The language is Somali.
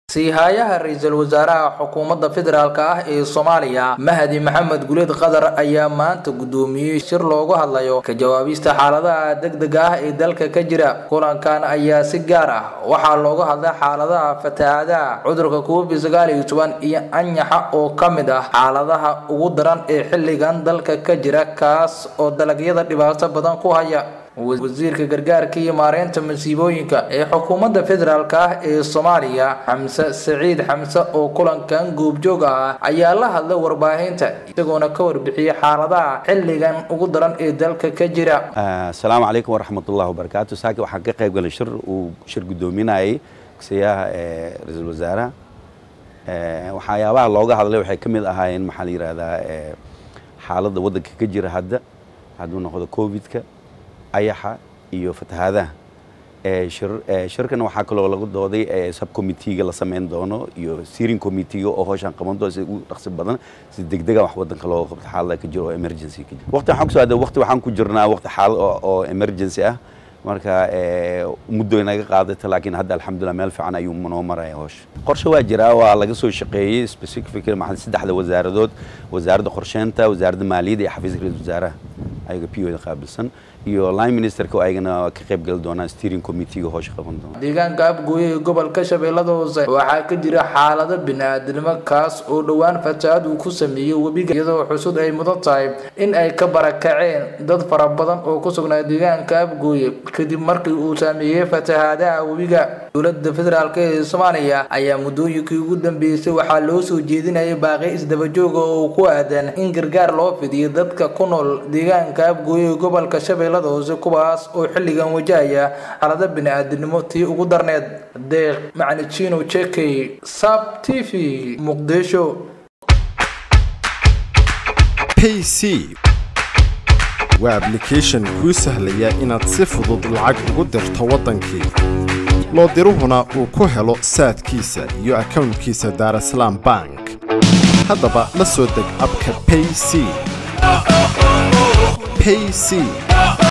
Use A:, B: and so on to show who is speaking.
A: siihayaha ra-iisul wasaaraha xukuumadda federaalk ah ee soomaaliya mahdi maxamed guleed qadar ayaa maanta guddoomiyey shir loogu hadlayo ka jawaabista xaaladaha degdega ah ee dalka ka jira kulankan ayaa si gaar ah waxaa looga hadlay xaaladaha fatahaadaha cudurka covid sagaal iyo toban iyo anyaxa oo ka mid ah xaaladaha ugu daran ee xilligan dalka ka jira kaas oo dalagyada dhibaato badan ku haya wasiirka gargaarka iyo maareynta masiibooyinka ee xukuumadda federaalk ah ee soomaaliya xamse saciid xamse oo kulankan goobjoog ah ayaa la hadlay warbaahinta isagoona ka warbixiyey xaaladaha xilligan ugu daran ee dalka ka jira
B: asalaamu calaykum waraxmatullahi wabarakaatu saaki waxaan ka qayb galay shir uu shir guddoominayay gudsiyaha ee ra-iisul wasaaraha waxyaabaha looga hadlay waxay ka mid ahaayeen maxaa la yidhahdaa xaaladda waddanka ka jira hadda hadduu noqdo covidka ayaxa iyo fatahaadaha shirkan waxaa kaloo lagu dooday subcommitteega la samayn doono iyo steering committeega oo howshaan qaban doono si ugu dhaqsi badan si degdega wax wadanka looga qabto xaalada ka jiro oo emergency ka jiro waqti waxaan kusoo aaday waqti waxaan ku jirnaa waqti xaalad oo emergency ah marka muddo inaga qaadata laakiin hadda alxamdulillah meel fiican ayuu noo maraya howsha qorshe waa jiraa waa laga soo shaqeeyey specific maxaa saddexda wasaaradood wasaaradda qorsheynta wasaaradda maaliyadda iyo xafiiska ra-iisul wasaaraha ayaga p o da qaabilsan iyo line ministerka oo ayagana ka qayb gali doonaan steering committeega howsha qaban doona
A: deegaanka abgooye ee gobolka shabeellada hoose waxaa ka jira xaalado bini-aadnimo kaas oo dhowaan fatahaad uu ku sameeyey webiga iyadoo xusud ay mudan tahay in ay ka barakaceen dad fara badan oo ku sugnaa deegaanka abgooye kadib markii uu saameeyey fatahaadaha webiga dowladda federaalk ee soomaaliya ayaa muddooyinkii ugu dambeysay waxaa loo soo jeedinayay baaqi isdabajooga oo ku aadan in gargaar loo fidiyo dadka ku nool deegaanka abgooye ee gobolka shabeellada hoose kuwaas oo xilligan wajahaya xaalado bini-aadinimo tii ugu darneed deeq macnijino jekey sab t v muqdisho
C: payc waa ablication kuu sahlaya inaad si fudud lacag ugu dirto waddankii loo diruhuna uu ku helo saadkiisa iyo akownkiisa daarasalaam bank haddaba la soo deg abka payc payc